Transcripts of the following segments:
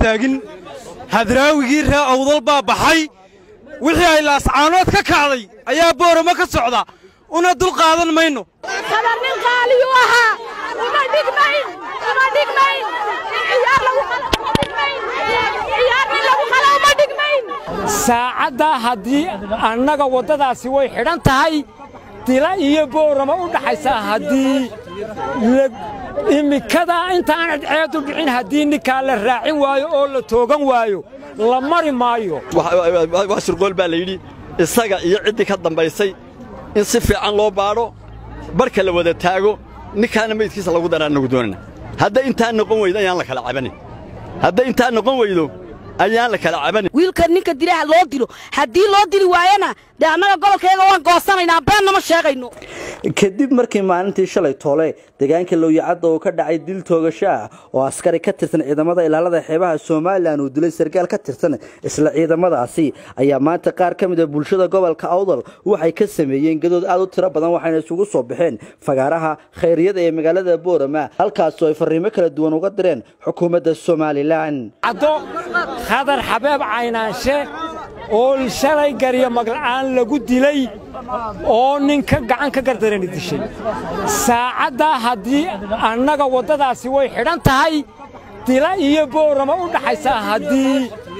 istaagin hadraawigii ree awdal baa baxay wixii ay laascaanood ka kacday ayaa boorama ka socda una dul qaadan mayno kadar nin qaaliyu ahaa uma dhigmayn uma dhigmayn ciyaar lagu qalo uma dhigmayn ciyaar nin lagu qalo uma dhigmayn saacaddaa haddii annaga waddadaasi way xidhan tahay dila iyo boorama u dhaxaysa haddii imikadaa intaan cadceedu dhicin haddii ninkaa la raacin waayo oo la toogan waayo la mari maayo wax shirqool baa la yidhi isaga iyo ciddii ka dambaysay in si fiican loo baadho barka la wada taago ninkaana meydkiisa lagu daraa nagu doonana hadday intaa noqon weydo ayaan la kala cabanin hadday intaa noqon weydo ayaan la kala cabanin wiilka ninka dilaha loo dilo haddii loo dili waayana dee annaga gobolkayga waan goosanaynaa beennama ma sheegayno kadib markii maalintii shalay toole deegaanka lowyacadda uu ka dhacay dil toogasho ah oo askari ka tirsan ciidamada ilaalada xeebaha somalilan uu dilay sarkaal ka tirsan isla ciidamadaasi ayaa maanta qaar ka mid a bulshada gobolka awdal waxay ka sameeyeen gadood aad u tiro badan waxayna isugu soo baxeen fagaaraha khayriyada ee magaalada boorama halkaasoo ay fariimo kala duwan uga direen xukuumadda somalilan caddo khadar xabeeb caynaanshe oo shalay garyo magla'aan lagu dilay oo ninka gacan ka gardarani dishay saacaddaa haddii annaga waddadaasi way xidhan tahay dila iyo boorama u dhaxaysa haddii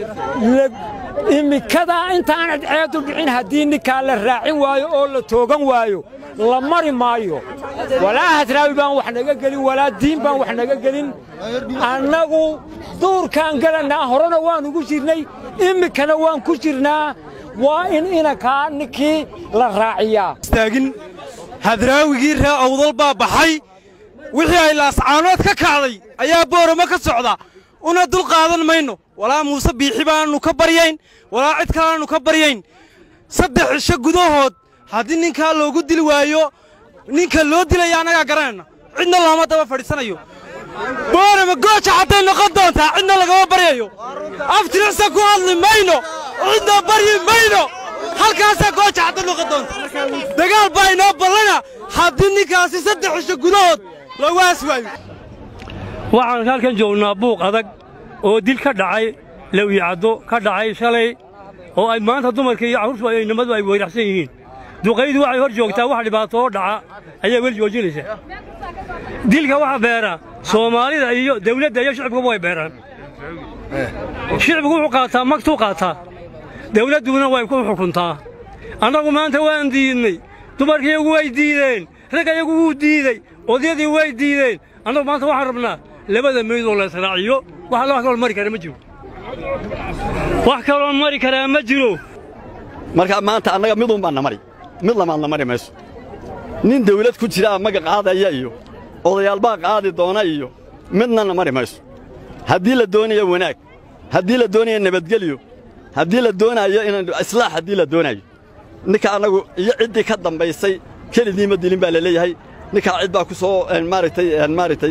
imikadaa intaan cadceedu dhicin haddii ninkaa la raacin waayo oo la toogan waayo la mari maayo walaa hadraawi baan wax naga gelin walaa diin baan wax naga gelin annagu duurkaan gelannaa horena waan ugu jirnay iminkana waan ku jirnaa waa in inankaa ninkii la raaciyaa istaagin hadraawigii ree awdal baa baxay wixii ay laascaanood ka kacday ayaa boorama ka socda una dul qaadan mayno walaa muuse biixi baannu ka baryayn walaa cid kalaannu ka baryayn saddex cisho gudahood haddii ninkaa loogu dili waayo ninka loo dilaya annagaa garanayna cidna looma daba fadhiisanayo boorama gooja hadday noqon doontaa cidna lagama baryayo aftiricsa ku hadli mayno cidna baryi mayno halkaasaa gooja hadday noqon doonta dagaal baa inoo ballana haddii ninkaasi saddex cisho gudahood lagu aas waayo waxaan halkan joognaa buuq adag oo dil ka dhacay lawyacaddo ka dhacay shalay oo ay maanta dumarka iyo carruurtu ay nimadu ay weyraxsan yihiin duqaydu waxay hor joogtaa wax dhibaato oo dhaca ayaa weli joojinaysaa dilka waxa beera soomaalida iyo dawladda iyo shicibkuba way beeraan shicibku wuxuu qaataa magtuu qaataa dawladduna way ku xukuntaa annagu maanta waan diidnay dumarkiiyagu way diideen ragga iyagu wuu diidey odyadii way diideen annagu maanta waxaan rabnaa labada meydoo la israaciyo wax wax kaloo mari kara ma jiro wax kaloo mari karaa ma jiro markaa maanta annaga midun baan na mari mid lamaadna mari mayso nin dawlad ku jiraa maga qaadaya iyo odayaal baa qaadi doona iyo midna na mari mayso haddii la doonayo wanaag haddii la doonayo nabadgelyo haddii la doonaayo inaan islaax haddii la doonayo ninka annagu iyo ciddii ka dambaysay kelidii ma dilin baa la leeyahay ninkaa cid baa ku soo maaragtay maaragtay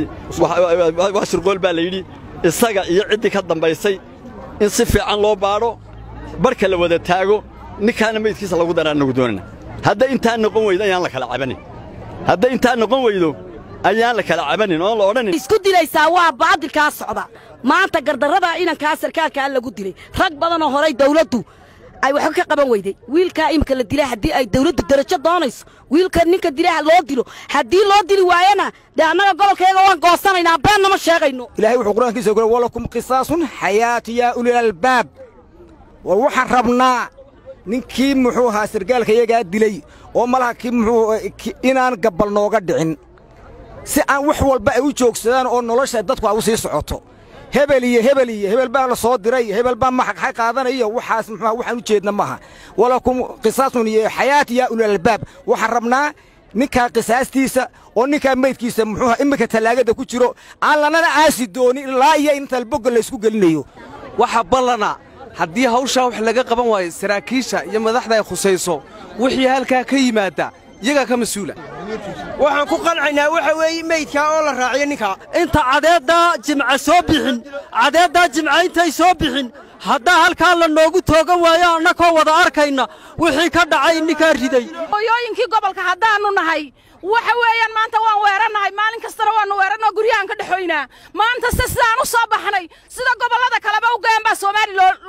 wax shirqool baa la yidhi isaga iyo ciddii ka dambaysay in si fiican loo baadho barka la wada taago ninkaana meydkiisa lagu daraa nagu doonana hadday intaa noqon weydo ayaan la kala cabanin hadday intaa noqon weydo ayaan la kala cabanin oon la odhanin isku dilaysaa waa baadilkaa socda maanta gardarradaa inankaa sarkaalkaa lagu dilay rag badanoo horay dawladdu ay waxba ka qaban weyday wiilkaa imika la dila haddii ay dawladdu darajo doonayso wiilka ninka dilaha loo dilo haddii loo dili waayana dee annaga gobolkayga waan goosanaynaa beennama ma sheegayno ilaahay wuxuu qur-aankiisa ku walakum qisaasun xayaatu yaa ulil albaab war waxaan rabnaa ninkii muxuu ahaa sargaalka iyagaa dilay oo malaha kii muxuu inaan gabbal nooga dhicin si aan wax walba ay u joogsadaan oo nolosha dadku ay u sii socoto hebel iyo hebel iyo hebel baa la soo diray hebel baa maxay qaadanaya waxaas muxuu waxaan u jeedna maaha walakum qisaasun iyo xayaat yaa ulil albaab waxaan rabnaa ninkaa qisaastiisa oo ninkaa meydkiisa muxuu iminka tallaagada ku jiro aan lanana aasi doonin ilaa iyo inta albogga laysku gelinayo waxa ballana haddii hawshaa wax laga qaban waayo saraakiisha iyo madaxda ay khusayso wixii halkaa ka yimaadda iyagaa ka mas-uula waxaan ku qancaynaa waxa weeye meydkaa oo la raaciyo ninkaa inta cadeeddaa jimca soo bixin cadeeddaa jimca intay soo bixin haddaa halkaa la noogu toogan waayo annakoo wada arkayna wixii ka dhacay ninkaa riday hooyooyinkii gobolka haddaannu nahay waxa weeyaan maanta waan weerannahay maalin kastana waannu weerannoo guryahaan ka dhexoynaa maanta se sidaan u soo baxnay sida gobollada kaleba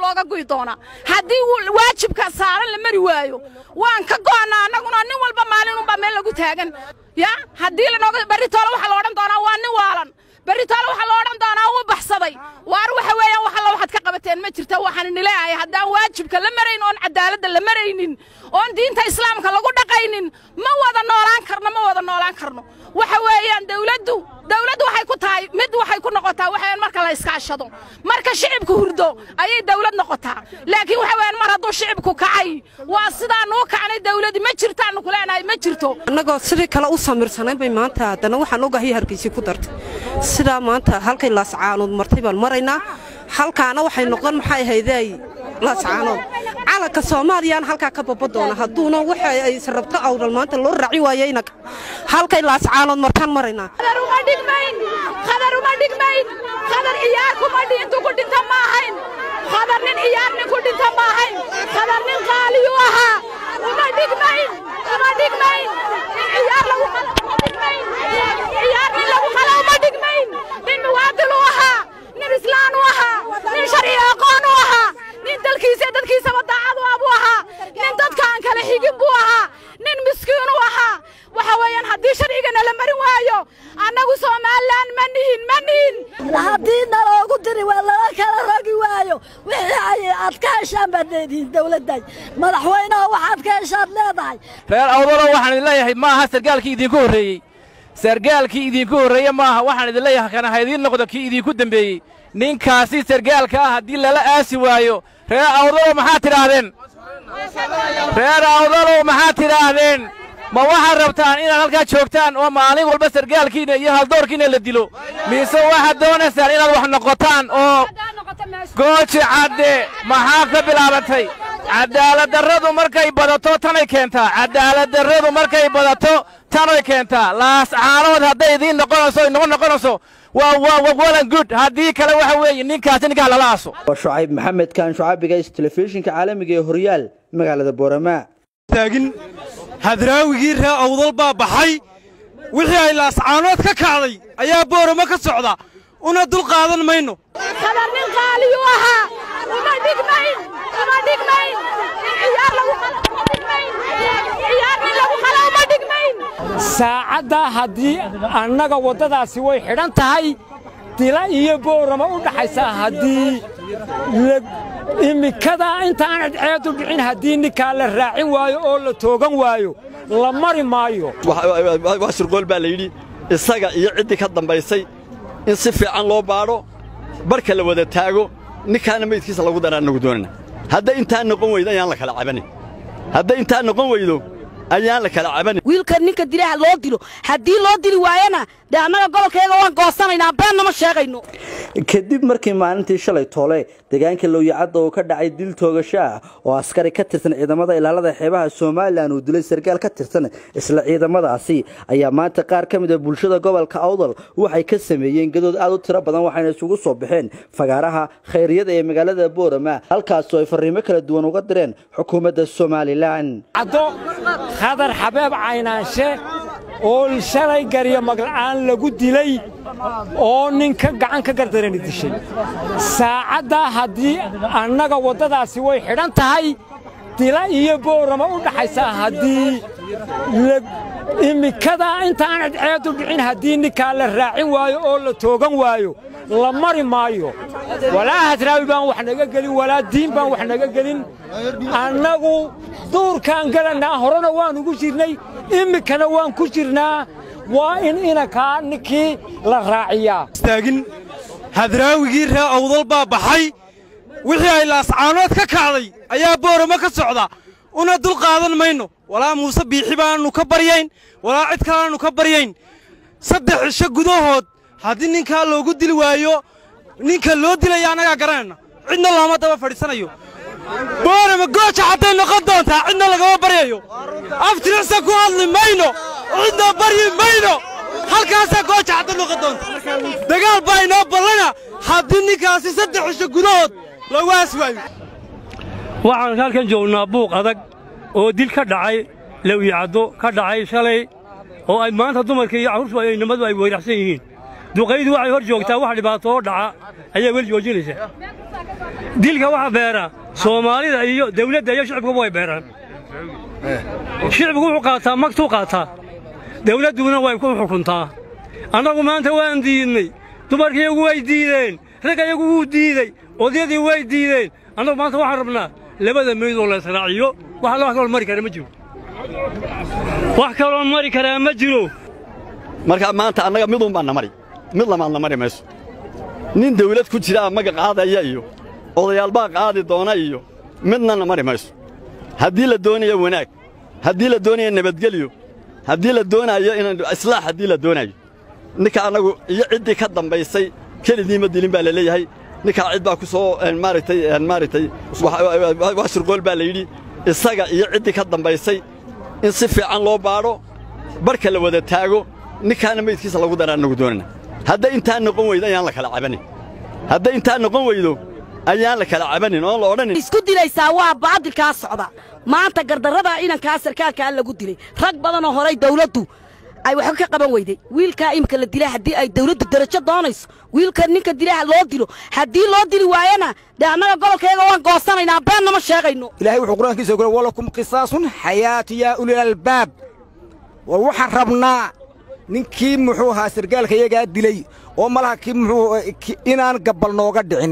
looga guyi doonaa haddii waajibka saaran la mari waayo waan ka go'annaa annaguna nin walba maalinunbaa meel lagu taagan ya haddii lanooga berritoole waxaa la odhan doonaa waa nin waalan berritoole waxaa la odhan doonaa wuu baxsaday waar waxa weeyaan wax alla waxaad ka qabateen ma jirta waxaan nileeyahay haddaan waajibka la marayn oon cadaaladda la maraynin oon diinta islaamka lagu dhaqaynin ma wada noolaan karno ma wada noolaan karno waxa weeyaan dawladdu dawladdu waxay ku tahay mid waxay ku noqotaa waxaweyaan marka la iskaashado marka shicibku hurdo ayay dawlad noqotaa laakiin waxa weeyaan mar hadduu shicibku kacay waa sidaanuu kacnay dawladdi ma jirtaannu ku leenahay ma jirto annagoo sidii kale u samirsanayn bay maanta haddana waxaan ogahay hargeysi ku dartay sidaa maanta halkay laascaanood martay baan maraynaa halkaana waxay noqon maxay ahaydey laascaanood calanka soomaaliyaan halkaa ka baba doona hadduuna waxa ay rabto awdal maanta loo raaci waayeyna halkay laascaanood martaan maraynaa qadar uma dhigmayn qadar uma dhigmayn qadar ciyaar kuma intuu ku dhinta ma ahayn qadar nin ciyaar nin ku dhinta ma ahayn qadar nin qaaliyuu ahaa uma dhigmayn uma dhigmayn nin ciyaar lagu qala uma dhigmayn ciyaar nin lagu qala uma dhigmayn nin muwaadil u ahaa nin islaan u ahaa nin sharci aqoon u ahaa nin dalkiisa dadkiisaba daacad u ah buu ahaa nin dadkaan kale xigin buu ahaa nin miskiin u ahaa waxa weeyaan haddii sharcigana la marin waayo annagu somalilan ma nihin ma nihin haddii naloogu diri waa lala kala rogi waayo wixii ay aad ka heshaan baad leedihiin dawladday madaxweynaha waxaad ka heshaad leedahay reer awdalo waxaan idin leeyahay ma aha sargaalkii idinku horreeyey sargaalkii idinku horreeye maaha waxaan idin leeyahay kana ha idiin noqdo kii idinku dembeeyey ninkaasi sargaalka ah haddii lala aasi waayo reer awdalo maxaad tidhaahdeen reer awdalo maxaad tidhaahdeen ma waxaad rabtaan inaad halkaa joogtaan oo maalin walba sargaalkiinna iyo haldoorkiinna la dilo mise waxaad doonaysaan inaad wax noqotaan oo gooji cadde maxaa ka bilaabantay cadaaladdarradu markay badato tanay keentaa cadaaladdarradu markay badato tanay keentaa laascaanood hadday idiin noqonayso inoo noqonayso waa waa walan good haddii kale waxa weeye ninkaasi ninkaa lala aaso waa shucayb maxamed kaan shucabigays telefishinka caalamiga ee horyaal magaalada boorama taagin hadraawigii ree awdal baa baxay wixii ay laascaanood ka kacday ayaa boorama ka socda una dul qaadan mayno qadar nin qaaliyuu ahaa uma dhigmayn uma dhigmayn nin ciyaar lagu qala uma dhigmayn ciyaar nin lagu qala uma dhigmayn saacaddaa haddii annaga waddadaasi way xidhan tahay dila iyo boorama u dhaxaysa haddii imikada intaan cadceedu dhicin haddii ninkaa la raacin waayo oo la toogan waayo la mari maayo wax shirqool baa la yidhi isaga iyo ciddii ka dambaysay in si fiican loo baadho barka la wada taago ninkaana maydkiisa lagu daraa nagu doonana hadday intaa noqon weydo ayaan la kala cabanin hadday intaa noqon weydo ayaan la kala cabanin wiilka ninka dilay ha loo dilo haddii loo dili waayana dee annaga gobolkayaga waan goosanaynaa beenna ma sheegayno kadib markii maalintii shalay toole deegaanka lowyacadda uu ka dhacay dil toogasho ah oo askari ka tirsan ciidamada ilaalada xeebaha somalilan uu dilay sarkaal ka tirsan isla ciidamadaasi ayaa maanta qaar ka mid a bulshada gobolka awdal waxay ka sameeyeen gadood aad u tiro badan waxayna isugu soo baxeen fagaaraha khayriyada ee magaalada boorama halkaasoo ay fariimo kala duwan uga direen xukuumadda somalilan caddo khadar xabeeb caynaanshe oo shalay garyo magla'aan lagu dilay oo ninka gacan ka gardarani dishay saacaddaa haddii annaga waddadaasi way xidhan tahay dila iyo boorama u dhaxaysa haddii imikada intaan cadceedu dhicin haddii ninkaa la raacin waayo oo la toogan waayo la mari maayo walaa hadraawi baan wax naga gelin walaa diin baan wax naga gelin annagu duurkaan gelannaa horena waan ugu jirnay iminkana waan ku jirnaa waa in inankaa ninkii la raaciyaa istaagin hadraawigii ree awdal baa baxay wixii ay laascaanood ka kacday ayaa boorama ka socda una dul qaadan mayno walaa muuse biixi baannu ka baryayn walaa cid kalaannu ka baryayn saddex cisho gudahood haddii ninkaa loogu dili waayo ninka loo dilaya annagaa garanayna cidna looma daba fadhiisanayo boorama gooja hadday noqon doontaa cidna lagama baryayo aftiricsa ku hadli mayno cidna baryi mayno halkaasaa gooja hadda noqon doonta dagaal baa inoo ballana haddii ninkaasi saddex cisho gudahood lagu aasi waayo waxaan halkan joognaa buuq adag oo dil ka dhacay lawyacaddo ka dhacay shalay oo ay maanta dumarka iyo carruurtu ay nimadu ay weyraxsan yihiin duqaydu waxay hor joogtaa wax dhibaato oo dhaca ayaa weli joojinaysa dilka waxa beera soomaalida iyo dawladda iyo shicibkuba way beeraan shicibku wuxuu qaataa magtuu qaataa dawladduna way ku xukuntaa annagu maanta waan diidnay dumarkiiyagu way diideen ragga iyagu wuu diidey odyadii way diideen annagu maanta waxaan rabnaa labada meydoo la israaciyo wax alla wax kaloo mari kara ma jiro wax kaloo mari karaa ma jiro marka maanta annaga midun baan na mari mid lamaadna mari mayso nin dawlad ku jiraa maga qaadaya iyo odayaal baa qaadi doona iyo midna na mari mayso haddii la doonayo wanaag haddii la doonayo nabadgelyo haddii la doonaayo inaan islaax haddii la doonayo ninka annagu iyo ciddii ka dambaysay kelidii ma dilin baa la leeyahay ninkaa cid baa ku soo maaragtay maaragtay wax shirqool baa la yidhi isaga iyo ciddii ka dambaysay in si fiican loo baadho barhka la wada taago ninkaana meydkiisa lagu daraa annagu doonana hadday intaa noqon weydo ayaan la kala cabanin hadday intaa noqon weydo ayaan la kala cabanin oon la odhanin isku dilaysaa waa baadilkaa socda maanta gardarradaa inankaa sarkaalkaa lagu dilay rag badanoo horay dawladdu ay waxba ka qaban weyday wiilkaa imika la dilay haddii ay dawladdu darajo doonayso wiilka ninka dilay ha loo dilo haddii loo dili waayana dee annaga gobolkayaga waan goosanaynaa beennama ma sheegayno ilaahay wuxuu qur-aankiisa ku walakum qisaasun xayaatu yaa ulil albaab war waxaan rabnaa ninkii muxuu ahaa sargaalka iyagaa dilay oo malaha kii muxuu inaan gabbal nooga dhicin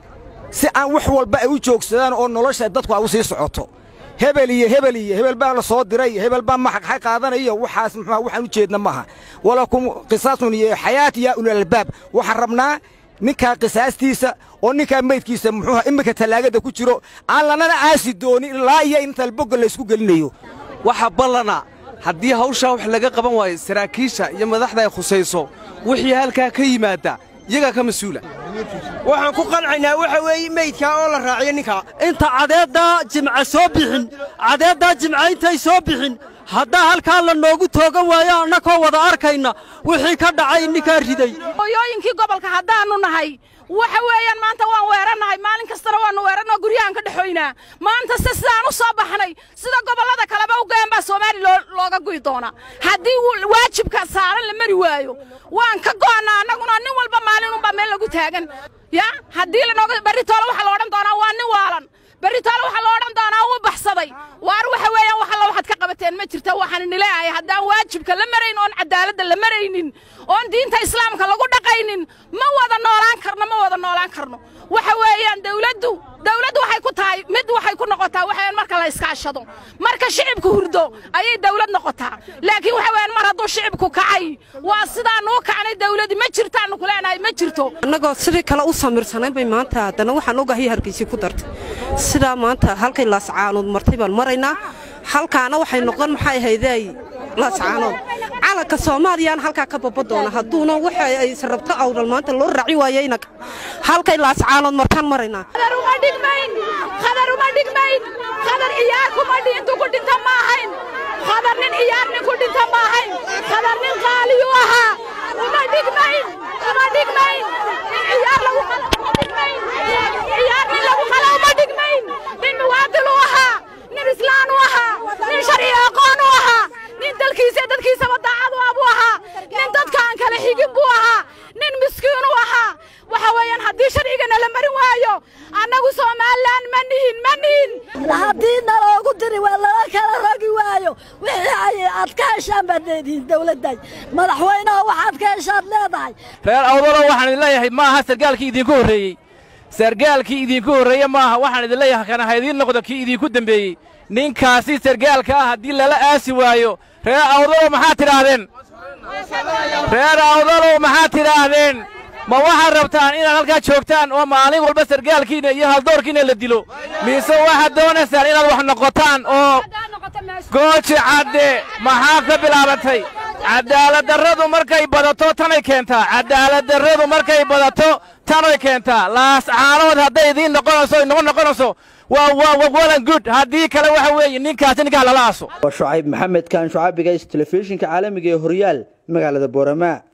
si aan wax walba ay u joogsadaan oo nolosha dadku ay u sii socoto hebel iyo hebel iyo hebel baa la soo diray hebel baa maxaqxay qaadanaya waxaas muxuu waxaan u jeedna maaha walakum qisaasun iyo xayaati yaa ulil albaab waxaan rabnaa ninkaa qisaastiisa oo ninkaa meydkiisa muxuuha iminka tallaagada ku jiro aan lanana aasi doonin ilaa iyo inta albogga laysku gelinayo waxa ballana haddii hawshaa wax laga qaban waayo saraakiisha iyo madaxda ay khusayso wixii halkaa ka yimaadda iyagaa ka mas-uula waxaan ku qancaynaa waxa weeye meydkaa oo la raaciyo ninkaa inta cadeeddaa jimca soo bixin cadeeddaa jimca intay soo bixin haddaa halkaa la noogu toogan waayo annakoo wada arkayna wixii ka dhacay ninkaa riday hooyooyinkii gobolka haddaannu nahay waxa weeyaan maanta waan weerannahay maalin kastana waannu weerannoo guryahan ka dhexoynaa maanta se sidaan u soo baxnay sida gobollada kaleba u gayan baa soomaali looga guyi doonaa haddii waajibka saaran la mari waayo waan ka go'annaa annaguna nin walba maalinunbaa meel lagu taagan ya haddii lanooga barritoole waxaa la odhan doonaa waa nin waalan barritoole waxaa la odhan doonaa wuu baxsaday waar waxa weeyaan wax alla waxaad ka qabateen ma jirta waxaan nileeyahay haddaan waajibka la marayn oon cadaaladda la maraynin oon diinta islaamka lagu dhaqaynin ma wada noolaan karno ma wada noolaan karno waxa weeyaan dawladdu dawladdu waxay ku tahay mid waxay ku noqotaa waxaweyaan marka la iskaashado marka shicibku hurdo ayay dawlad noqotaa laakiin waxa weeyaan mar hadduu shicibku kacay waa sidaannu u kacnay dawladdi ma jirtaannu ku leenahay ma jirto annagoo sidii kale u samirsanayn bay maanta haddana waxaan ogahay hargeysi ku dartay sidaa maanta halkay laascaanood martay baan maraynaa halkaana waxay noqon maxay ahaydey laascaanood calanka soomaaliyaan halkaa ka baba doona hadduuna waxa ay rabto awdal maanta loo raaci waayo inanka halkay laascaanood martaan maraynaa khadar uma dhigmayn khadar uma dhigmayn khadar ciyaar kuma intuu ku dhinta ma ahayn khadar nin ciyaar nin ku dhinta ma ahayn khadar nin qaaliyuu ahaa uma dhigmayn uma dhigmayn nin ciyaar lagu qala uma dhigmayn ciyaar nin lagu qala uma dhigmayn nin muwaadil u ahaa nin islaan u ahaa nin sharci aqoon u ahaa nin dalkiisa dadkiisaba daacad u ah buu ahaa nin dadkaan kala xigin buu ahaa nin miskiin u ahaa waxa weeyaan haddii sharcigana la marin waayo annagu somalilan ma nihin ma nihin haddii naloogu diri waa lala kala rogi waayo wixii ay aad ka heshaan baad leedihiin dawladday madaxweynaha waxaad ka heshaad leedahay reer awdalo waxaan idin leeyahay ma aha sargaalkii idinku horreeyey sargaalkii idinku horreeye ma aha waxaan idin leeyahay kana ha idiin noqdo kii idinku dembeeyey ninkaasi sargaalka ah haddii lala aasi waayo reer awdalo maxaad tidhaahdeen reer awdalow maxaad tidhaahdeen ma waxaad rabtaan inaad halkaa joogtaan oo maalin walba sargaalkiinna iyo haldoorkiinna la dilo mise waxaad doonaysaan inaad wax noqotaan oo gooji cadde maxaa ka bilaabatay cadaaladdarradu markay badato tanay keentaa cadaaladdarradu markay badato tanay keentaa laascaanood hadday idiin noqonayso inoo noqonayso waa waa walan good haddii kale waxa weeye ninkaasi ninkaa lala aaso waa shucayb maxamed kaan shucaabiga telefishinka caalamiga ee horyaal magaalada boorama